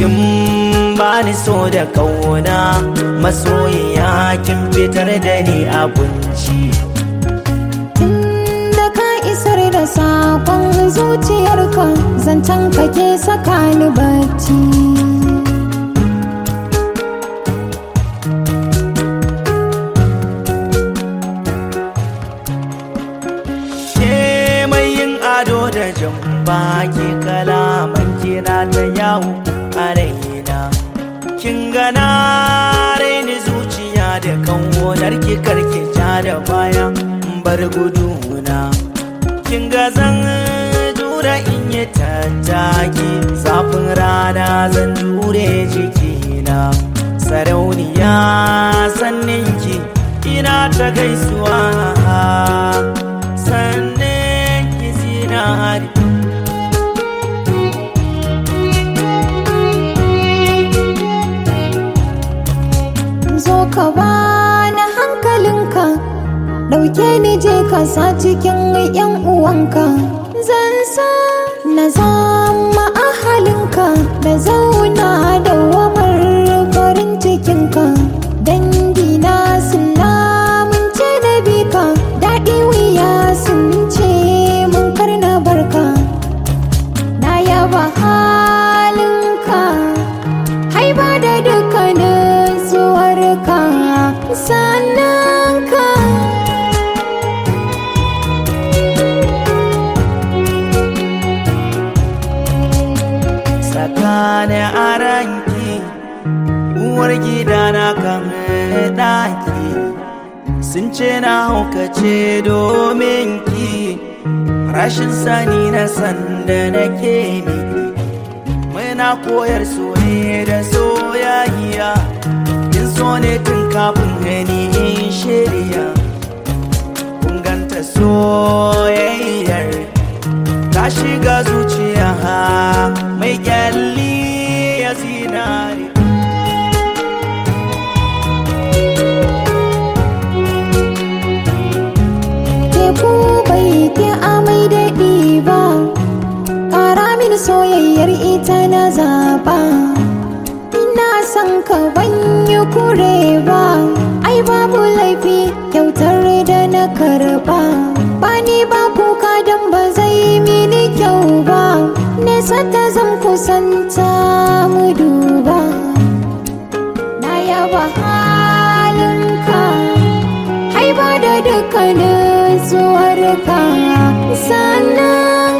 kin bani so da kauna masoyiya kin fitar da ni abinci da ka isar da sakon zuciyarka zancen kake saka ni bacci ke mai yin ado da jamba ke kalaman kina ta yawo a raina kin gana raini zuciya da kanwonar ki karki ja da baya bar guduna kin ga zan jura in yi tattaki zafin rana zan jure jikina sarauniya sannin ki ina ta gaisuwa sannan ki zinari zo ka bani hankalinka ɗauke ni je ka sa cikin yan uwanka zan sa na zama ahalinka da zauna da wamar farin cikinka dangina sun lamunce da bika daɗi wuya sun ce mun karna barka na yaba halinka haiba da dukkanin zuwarka sannan ka tsakanin aranki uwar gidana kan ɗaki sun ce na haukace domin ki rashin sani na sanda nake miki muna koyar so ne da soyayya kin so ne tun kafin gani in shirya kun ganta soyayyar ta shiga zuciya mai kyalli ya zinari teku bai ke amai daɗi ba ƙara mini soyayyar ita na zaɓa ina son ka banyi kure ba ai babu laifi kyautar da na karɓa ba ni ba kuka don ba zai mini kyau ba nesa ta zan kusanta mu duba na yaba halinka haiba da dukkanin zuwarka sannan